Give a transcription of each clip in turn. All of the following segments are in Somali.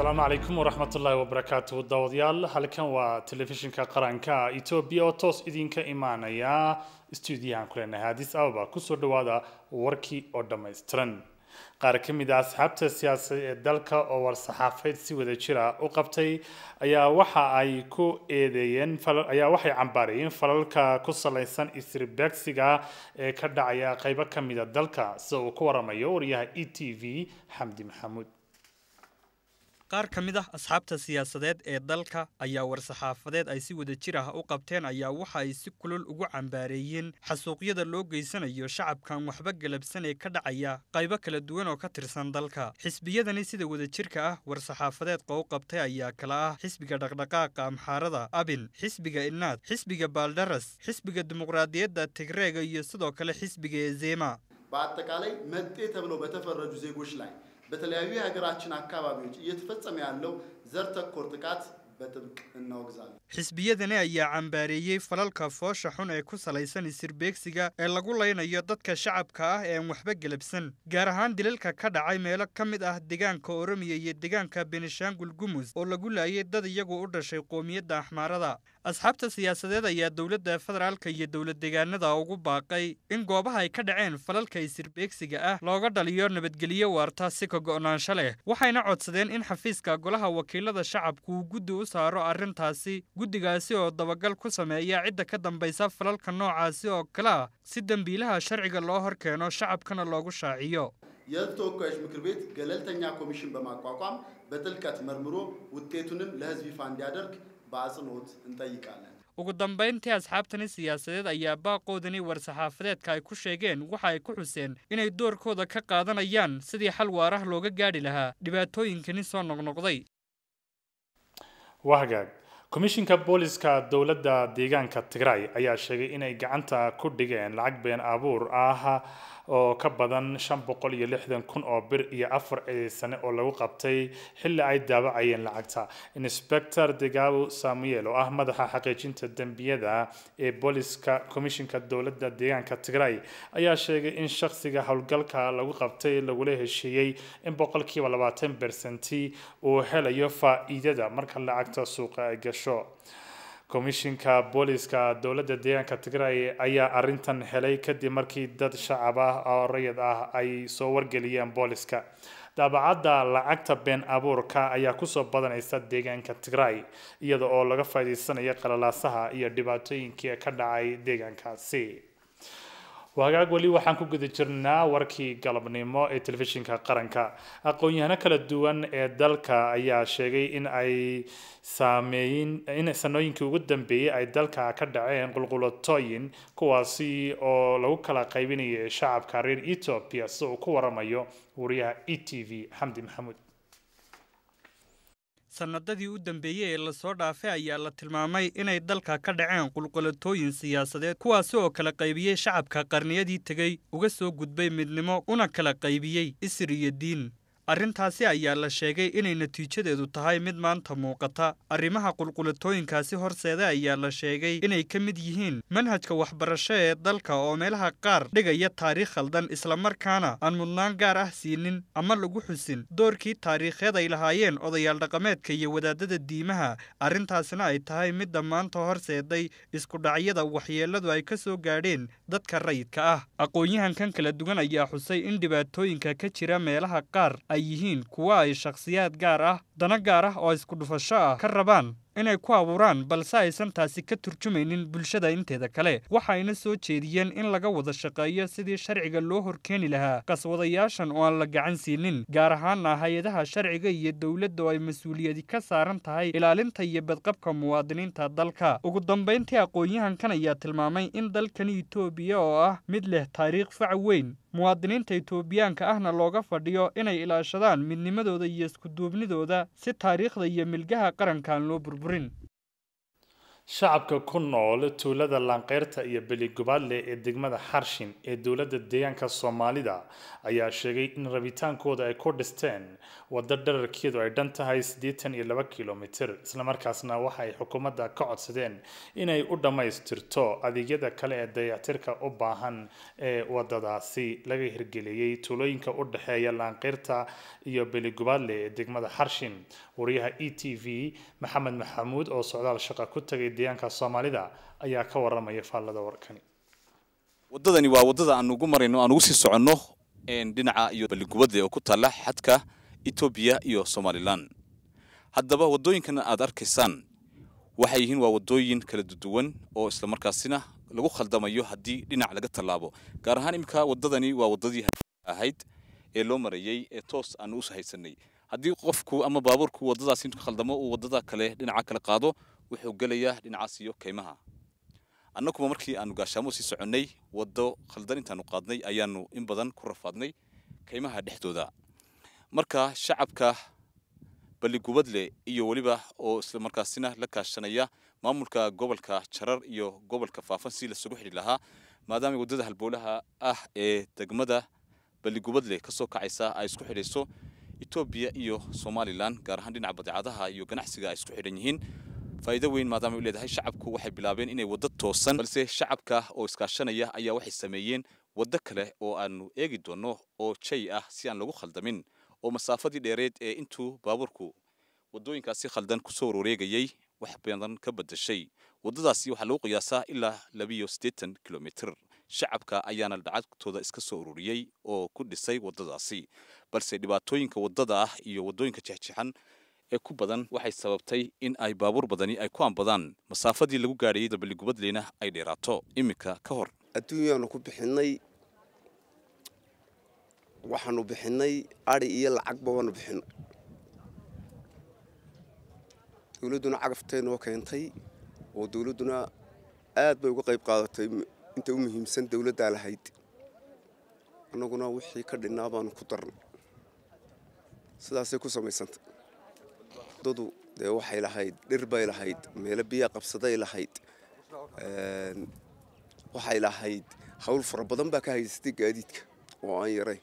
asalaamu calaykum waraxmatullaahi wabarakaatu daawadayaal halkan waa telefishinka qaranka etoobiya oo toos idinka imaanaya stuudiyahan kuleenahay addis ababa kusoo dhawaada warkii oo dhammaystiran qaar ka mid a asxaabta siyaasadeed ee dalka oo war-saxaafayd si wada jira u qabtay ayaa waxa ay ku eedeeyeen ayaa waxay cambaarayeen falalka ku salaysan isribegsiga ee ka dhacaya qaybo ka mid a dalka sida uu ku waramayo wariyaha e t v xamdi maxamuud qaar ka mid ah asxaabta siyaasadeed ee dalka ayaa war-saxaafadeed ay si wada jir ah u qabteen ayaa waxa ay si kulul ugu cambaareeyeen xasuuqyada loo geysanayo shacabkan waxba galabsan ee ka dhacaya qaybo kala duwan oo ka tirsan dalka xisbiyadani sida wadajirka ah war-saxaafadeedka u qabtay ayaa kala ah xisbiga dhaqdhaqaaqa amxaarada abin xisbiga inaad xisbiga baaldaras xisbiga dimuqraadiyadda tigreega iyo sidoo kale xisbiga ezema በአጠቃላይ መጤ ተብለው በተፈረጁ ዜጎች ላይ በተለያዩ የሀገራችን አካባቢዎች እየተፈጸመ ያለው ዘር ተኮር ጥቃት በጥብቅ እናወግዛለን። xisbiyadani ayaa cambaareeyey falalka foosha xun ee ku salaysan isirbeegsiga ee lagu laynayo dadka shacabka ah ee aan waxba gelabsan gaar ahaan dilalka ka dhacay meelo ka mid ah deegaanka oromiya iyo deegaanka benishaangul gumus oo lagu laayay dad iyagu u dhashay qoomiyadda axmaarada asxaabta siyaasadeed ayaa dowladda federaalka iyo dowlad deegaanada ugu baaqay in goobaha ay ka dhaceen falalka isirbeegsiga ah looga dhaliyo nabadgelyo waarta si ka go'naansho leh waxayna codsadeen in xafiiska golaha wakiilada shacabku uu guddi u saaro arrintaasi guddigaasi oo dabagal ku sameeya cidda ka dambaysa falalka noocaasi oo kale ah si dembiilaha sharciga loo hor keeno shacabkana loogu shaaciyo የሕዝብ ተወካዮች ምክር ቤት ገለልተኛ ኮሚሽን በማቋቋም በጥልቀት መርምሮ ውጤቱንም ለሕዝብ ይፋ እንዲያደርግ በአጽንኦት እንጠይቃለን። ugu dambayntii asxaabtani siyaasadeed ayaa baaqoodani war-saxaafadeedka ay ku sheegeen waxa ay ku xuseen inay doorkooda ka qaadanayaan sidii xal waarah looga gaadhi lahaa dhibaatooyinkani soo noqnoqday waa hagaag komishinka booliska dowladda deegaanka tigray ayaa sheegay inay gacanta ku dhigeen lacag been abuur ah oo ka badan shan boqol iyo lixdan kun oo bir iyo afar eedeysane oo lagu qabtay xilli ay daawacayeen lacagta inspector degaabo samuel oo ah madaxa xaqiijinta dembiyada ee booliska komishinka dowladda deegaanka tigray ayaa sheegay in shakhsiga howlgalka lagu qabtay lagula heshiiyey in boqolkiiba labaatan bersenti uu helayo faa-iidada marka lacagta suuqa ay gasho komishinka booliska dowladda deegaanka tigray ayaa arintan helay kadib markii dad shacab ah oo rayid ah ay soo wargeliyeen booliska daabacadda lacagta been abuurka ayaa kusoo badanaysa deegaanka tigray iyada oo laga faa'iideysanayo qalalaasaha iyo dhibaatooyinkii ka dhacay deegaankaasi wagaag weli waxaan ku guda jirnaa warkii galabnimo ee telefishinka qaranka aqoon-yahano kala duwan ee dalka ayaa sheegay in ay saameeyin in sanooyinkii ugu dambeeyey ay dalka ka dhaceen qulqulatooyin kuwaasi oo lagu kala qaybinayay shacabka reer ethiopia sida uu ku waramayo wariyaha e t v xamdi maxamuud sannadadii u dambeeyey ee lasoo dhaafay ayaa la tilmaamay inay dalka ka dhaceen qulqulatooyin siyaasadeed kuwaasi oo kala qaybiyey shacabka qarniyadii tegey uga soo gudbay midnimo una kala qaybiyey isir iyo diin arrintaasi ayaa la sheegay inay natiijadeedu tahay mid maanta muuqata arrimaha qulqulatooyinkaasi horseeda ayaa la sheegay inay ka mid yihiin manhajka waxbarasho ee dalka oo meelaha qaar dhigaya taariikh khaldan islamarkaana aan mudnaan gaar ah siinin ama lagu xusin doorkii taariikheed ay lahaayeen odayaal dhaqameedka iyo wadaadada diimaha arrintaasina ay tahay midda maanta horseeday iskudhacyada waxyeelladu ay ka soo gaadheen dadka rayidka ah aqoon-yahankan kala duwan ayaa xusay in dhibaatooyinka ka jira meelaha qaar ay yihiin kuwa ay shakhsiyaad gaar ah dana gaar ah oo isku dhufasho ah ka rabaan inay ku abuuraan balse aysan taasi ka turjumaynin bulshada inteeda kale waxayna soo jeediyeen in laga wada shaqeeyo sidii sharciga loo horkeeni lahaa qaswadayaashan oo aan la gacan siinin gaar ahaana hay-adaha sharciga iyo dowladda oo ay mas-uuliyadi ka saaran tahay ilaalinta iyo badqabka muwaadiniinta dalka ugu dambayntii aqoon-yahankan ayaa tilmaamay in dalkani itoobiya oo ah mid leh taariikh fac weyn muwaadiniinta itoobiyaanka ahna looga fadhiyo inay ilaashadaan midnimadooda iyo iskuduubnidooda si taariikhda iyo milgaha qarankaan loo burburin shacabka ku nool tuulada laanqeyrta iyo beligubaadle ee degmada xarshin ee dowladda deegaanka soomaalida ayaa sheegay in rabitaankooda ay ku dhisteen waddo dherarkeedu ay dhan tahay siddeetan iyo laba kilomitir islamarkaasna waxa ay xukuumadda ka codsadeen inay u dhammaystirto adeegyada kale ee dayactirka u baahan ee wadadaasi laga hirgeliyey tuulooyinka u dhexeeya laanqeyrta iyo beligubaadle ee degmada xarshin wariyaha e t v maxamed maxamuud oo socdaal shaqa ku tagay deegaanka soomaalida ayaa ka waramaya faallada warkani waddadani waa waddada aan ugu marayno aan ugu sii soconno dhinaca iyo balligubadle oo ku taalla xadka etoobiya iyo somalilan haddaba waddooyinkan aad arkaysaan waxay yihiin waa waddooyin kala duwan oo islamarkaasina lagu khaldamayo haddii dhinac laga tallaabo gaar ahaan iminka waddadani waa waddadii ahayd ee loo marayey ee toos aan u haysanay haddii qofku ama baabuurku waddadaas intu khaldamo uu waddada kale dhinaca kale qaado wuxuu gelayaa dhinacaas iyo kaymaha annaguba markii aanu gaashaamo sii soconnay waddo khaldan intaanu qaadnay ayaanu in badan ku rafaadnay kaymaha dhexdooda marka shacabka balligubadle iyo weliba oo isla markaasina la kaashanaya maamulka gobolka jarar iyo gobolka faafan si lasugu xidhi lahaa maadaama waddada halbowlaha ah ee degmada balligubadle ka soo kacaysa ay isku xidhayso etoobiya iyo somalilan gaar ahaan dhinaca badeecadaha iyo ganacsiga ay isku xidhan yihiin faa'iido weyn maadaama u leedahay shacabku waxay bilaabeen inay waddo toosan balse shacabka oo iskaashanaya ayaa waxay sameeyeen waddo kale oo aanu eegi doonno oo jay ah si aan lagu khaldamin oo masaafadii dheereed ee intuu baabuurku waddooyinkaasi khaldan kusoo wareegayay wax badan ka bedeshay waddadaasi waxaa lagu qiyaasaa ilaa labiyo siddeetan kilomitr shacabka ayaana lacagtooda iska soo ururiyey oo ku dhisay waddadaasi balse dhibaatooyinka waddada ah iyo waddooyinka jexjexan ee ku badan waxay sababtay in ay baabuur badani ay ku ambadaan masaafadii lagu gaadhayay dabaligubadleyna ay dheeraato iminka ka hor adduunyaanu ku bixinnay waxaanu bixinnay adhi iyo lacagba waanu bixinnay dowladduna cagaftae noo keentay oo dowladduna aad bay uga qayb qaadatay inta u muhiimsan dowladdaa lahayd annaguna wixii ka dhinnaa baanu ku darnay sidaasay ku samaysantay waddadu dee waxay lahayd dhir bay lahayd meelo biyaa qabsaday lahayd waxay lahayd hawl fara badan baa ka haysatay gaadiidka oo aan yarayn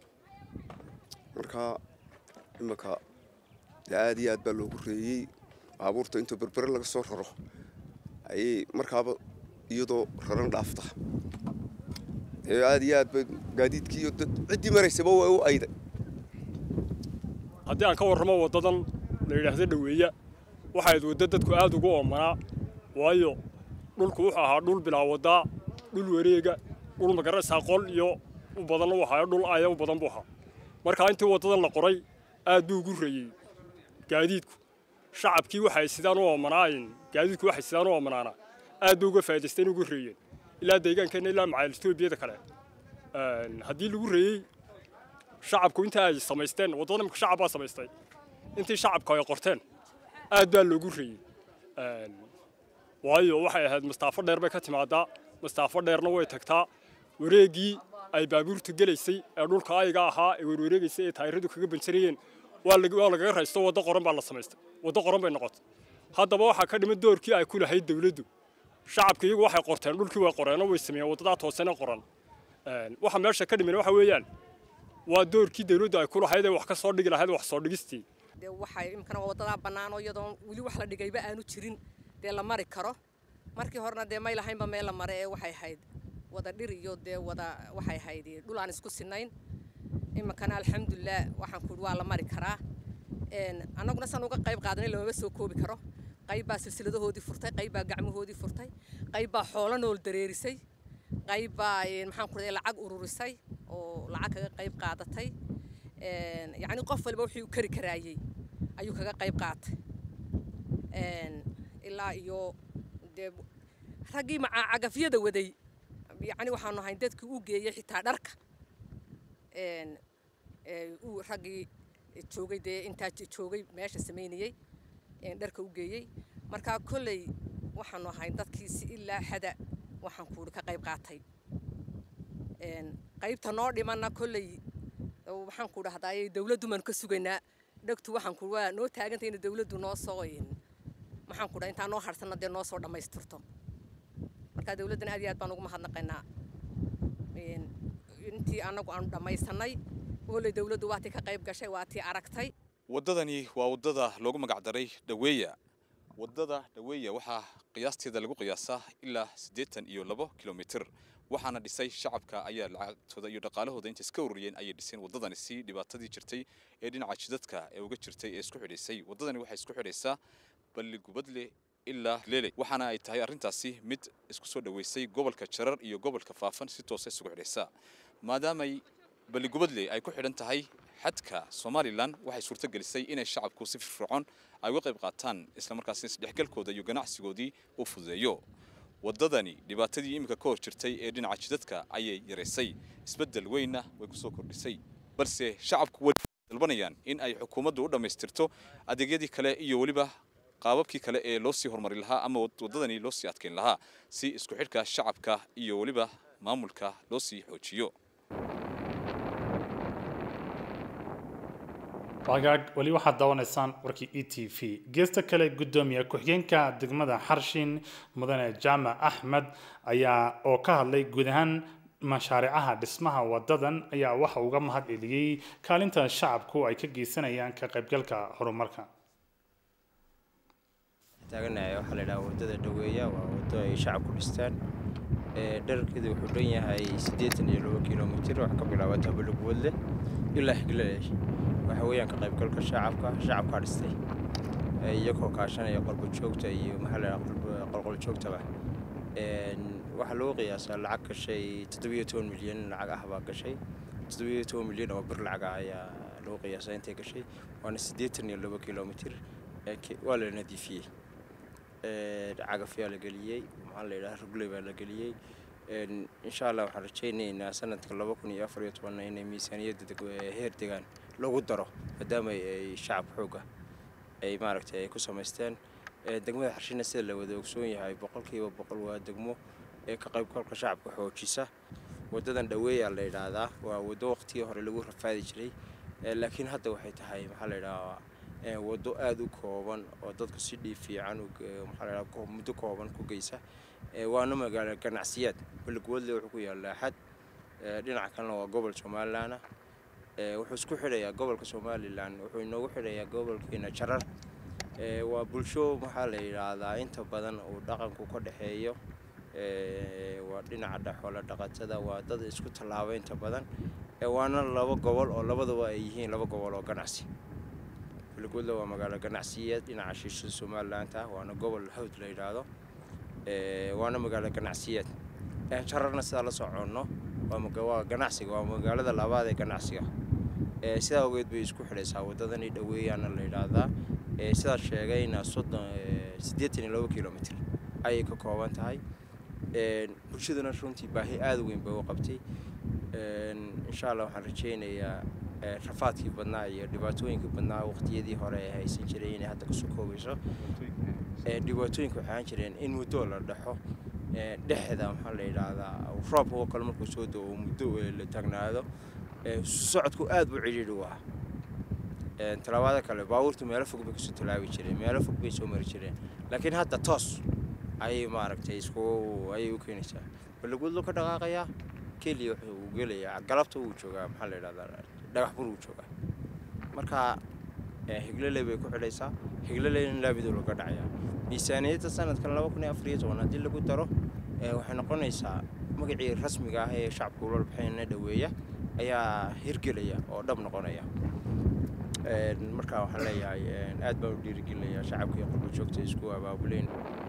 marka iminka dee aad iyo aad baa loogu reeyey baabuurta intoo berbere laga soo raro ayay markaaba iyadoo raran dhaafta aad iyo aad ba gaadiidkii iyo ciddii maraysaba waa u ayday haddii aan ka warramo waddadan la yidhaahdo dhoweeya waxayd waddo dadku aad ugu oomanaa waayo dhulku wuxuu ahaa dhul bilaa waddaa dhul wareega dhul magaraysaa qol iyo u badanna u ahaa dhul aya u badan buu ahaa markaa intii waddadan la qoray aad buu ugu reeyey gaadiidku shacabkii waxay sidaan u oomanaayn gaadiidku waxay sidaan u oomanaana aad bay uga faa'idaysteen ugu reeyeen ilaa deegaankeenna ilaa macaal etoobiyada kale haddii lagu reeyey shacabku inta ay samaysteen waddada imika shacab baa samaystay intii shacabku ay qorteen aad baa loogu reeyey waayo waxay ahayd mastaafo dheer bay ka timaadaa mastaafo dheerna way tagtaa wareeggii ay baabuurtu gelaysay ee dhulka ayga ahaa ee werwareegaysay ee taayiradu kaga banjarayeen waa lagaga raysto waddo qoran baa la samaystay waddo qoran bay noqotay haddaba waxaa ka dhiman doorkii ay ku lahayd dawladdu shacabka iyagu waxay qorteen dhulkii way qoreenoo way sameeyeen waddadaa toosena qoran waxa meesha ka dhiman waxa weeyaan waa doorkii dawladdu ay ku lahayd ee wax ka soo dhigi lahayd wax soo dhigistii dee waxay imkana waddadaa bannaanoo iyadoon weli wax la dhigayba aanu jirin dee la mari karo markii horena dee may lahaynba meel la mare ee waxay ahayd wada dhir iyo dee wada waxay ahayd dhul aan isku sinayn iminkana alxamdulilah waxaan ku waa la mari karaa annaguna san uga qayb qaadanay lamama soo koobi karo qayb baa silsiladahoodii furtay qayb baa gacmahoodii furtay qayb baa xoolo nool dareerisay qayb baa maxaan ku raday lacag ururisay oo lacag kaga qayb qaadatay yacni qof waliba wixii uu kari karaayey ayuu kaga qayb qaatay ilaa iyo dee raggii macaacagafyada waday yacni waxaanu ahayn dadkii u geeyey xitaa dharka uu raggii joogay dee intaa joogay meesha samaynayey dharka u geeyey markaa kolley waxaanu ahayn dadkii si ilaa xada waxaan kuuhi ka qayb qaatay qaybta noo dhimanna kolley waxaan ku dhahdaayey dawladdu baanu ka sugaynaa dhegtu waxaan ku waa noo taagantay in dawladdu noo soo maxaan ku dhaha intaa noo harsanna dee noo soo dhammaystirto marka dawladdana aad iyo aad baan ugu mahadnaqaynaa intii annagu aanu dhammaysanay kolley dawladdu waa tii ka qayb gashay waa tii aragtay waddadani waa waddada loogu magacdaray dhaweeya waddada dhaweeya waxaa qiyaasteeda lagu qiyaasaa ilaa siddeetan iyo labo kilomitir waxaana dhisay shacabka ayaa lacagtooda iyo dhaqaalahooda inta iska ururiyeen ayay dhiseen waddadani si dhibaatadii jirtay ee dhinaca jidadka ee uga jirtay ee isku xidhaysay waddadani waxay isku xidhaysaa balligubadle ilaa leele waxaana ay tahay arrintaasi mid isku soo dhoweysay gobolka jarar iyo gobolka faafan si toosa isugu xidhaysa maadaamay balligubadle ay ku xidhan tahay xadka somalilan waxay suurto gelisay inay shacabku si firfircoon ay uga qayb qaataan islamarkaasina isdhexgalkooda iyo ganacsigoodii u fududeeyo waddadani dhibaatadii iminka ka hor jirtay ee dhinaca jidadka ayay yaraysay isbeddel weynna way ku soo kordhisay balse shacabku way dalbanayaan in ay xukuumaddu u dhammaystirto adeegyadii kale iyo weliba qaababkii kale ee loo sii horumari lahaa ama waddadani loo sii adkeyn lahaa si isku xidhka shacabka iyo weliba maamulka loo sii xoojiyo wagaag weli waxaad daawanaysaan warkii e t v geesta kale guddoomiye ku-xigeenka degmada xarshin mudane jaamac axmed ayaa oo ka hadlay guud ahaan mashaariicaha dhismaha wadadan ayaa waxa uga mahad celiyey kaalinta shacabku ay ka geysanayaan ka qaybgalka horumarka taaganahay waxaa la yidhaha waddada dhaweeya waa waddo ay shacabku dhistaan dherarkeedu wuxuu dhan yahay siddeetan iyo labo kilomitir wax ka bilaabata balugwadle ilaa xiglaley waxa weeyaan ka qaybgalka shacabka shacabkaa dhistay iyagoo kaashanaya qolba joogta iyo maxaa la yidhaha qolqol joogtaba waxaa loo qiyaasaa lacag gashay toddobiyo toban milyan lacag ah baa gashay toddobiyo toban milyan oo bir lacag ah ayaa loo qiyaasaa intay gashay waana siddeetan iyo labo kilomitir waa la nadiifiyey cagafyaa la geliyey maxaa la yidhaha rugley baa la geliyey insha allah waxaan rajaynaynaa sanadka laba kun iyo afar iyo tobanna inay miisaaniyadda heer degaan lagu daro maadaama ay shacab xooga ay maaragtay ay ku samaysteen degmada xarshina sida la wada ogsoon yahay boqolkiiba boqol waa degmo ee ka qaybgalka shacabka xoojisa waddadan dhaweeyaa la yidhaahdaa waa waddo waqtigii hore lagu rafaadi jiray laakiin hadda waxay tahay maxaa la yidhahaa waddo aada u kooban oo dadku si dhiib fiican maxaa la yidhaha muddo kooban ku geysa waana magaalo ganacsiyaad balligwadle wuxuu ku yaallaa xad dhinaca kalena waa gobol somalilan ah wuxuu isku xidhayaa gobolka somalilan wuxuu inoogu xidhayaa gobolkeena jarar waa bulsho maxaa la yidhaahdaa inta badan uu dhaqanku ka dhexeeyo waa dhinaca xoola dhaqatada waa dad isku tallaaba inta badan waana laba gobol oo labadaba ay yihiin laba gobol oo ganacsi balligwadle waa magaalo ganacsiyeed dhinaca shiishada somalilaanta waana gobol hawd la yidhaahdo waana magaalo ganacsiyeed jararna sidaa la soconno waa ganacsiga waa magaalada labaad ee ganacsiga sidaa ogeed bay isku xidhaysaa waddadani dhaweeyaana la yidhaahdaa sidaa sheegayna soddon siddeetan iyo labo kilomitr ayay ka kooban tahay bulshadana runtii baahi aada weyn bay u qabtay insha allah waxaan rajaynayaa rafaadkii badnaa iyo dhibaatooyinkii badnaa waqtiyadii hore ee haysan jiray inay hadda kasoo koobayso dhibaatooyinka waxay ahaan jireen in muddo la dhexo dhexda maxaa la yidhaahdaa roobka oo kale markuu soo dao muddo la taagnaado socodku aad buu cidhiidhi u ah talabaada kale baabuurtu meelo fog bay kasoo talaabi jireen meelo fog bay soo mari jireen laakiin hadda toos ayay maaragtay isku ayay u keenaysaa balligudlu ka dhaqaaqayaa keliya wuxuu gelayaa galabta wuu joogaa maxaa la yidhahdaa dhagax bur wuu joogaa marka higlaley bay ku xidhaysaa higlaleyna laamidu laga dhacayaa miisaaniyadda sanadkan laba kun iyo afar iyo toban haddii lagu daro waxay noqonaysaa magacii rasmiga ah ee shacabka ula baxayna dhaweeya ayaa hirgelaya oo dhab noqonaya marka waxaan leeyahay aad baan u dhiirigelinayaa shacabka iyo qurba joogta isku abaabuleen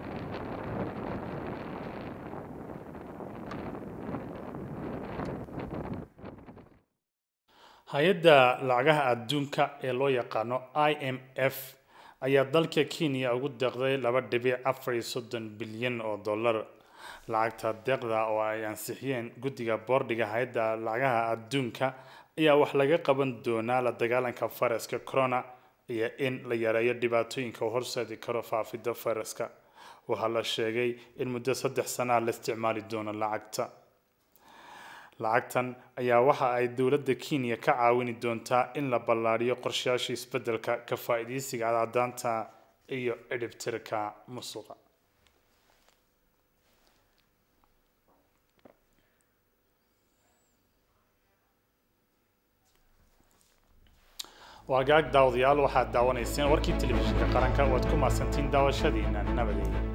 hay-adda lacagaha adduunka ee loo yaqaano i m f ayaa dalka kenya ugu deeqday laba dhibic afar iyo soddon bilyan oo dollar lacagta deeqda oo ay ansixiyeen guddiga boordhiga hay-adda lacagaha adduunka ayaa wax laga qaban doonaa la dagaalanka fayraska corona iyo in la yareeyo dhibaatooyinka u horseedi karo faafidda fayraska waxaa la sheegay in muddo saddex sanaa la isticmaali doono lacagta lacagtan ayaa waxa ay dowladda kenya ka caawini doontaa in la ballaadhiyo qorshayaasha isbeddelka ka faa'iidaysiga cadcadaanta iyo cidhibtirka musuqa waa gaag daawadayaal waxaad daawanayseen warkii telefishinka qaranka waad ku mahadsantiin daawashadiina nabadeeda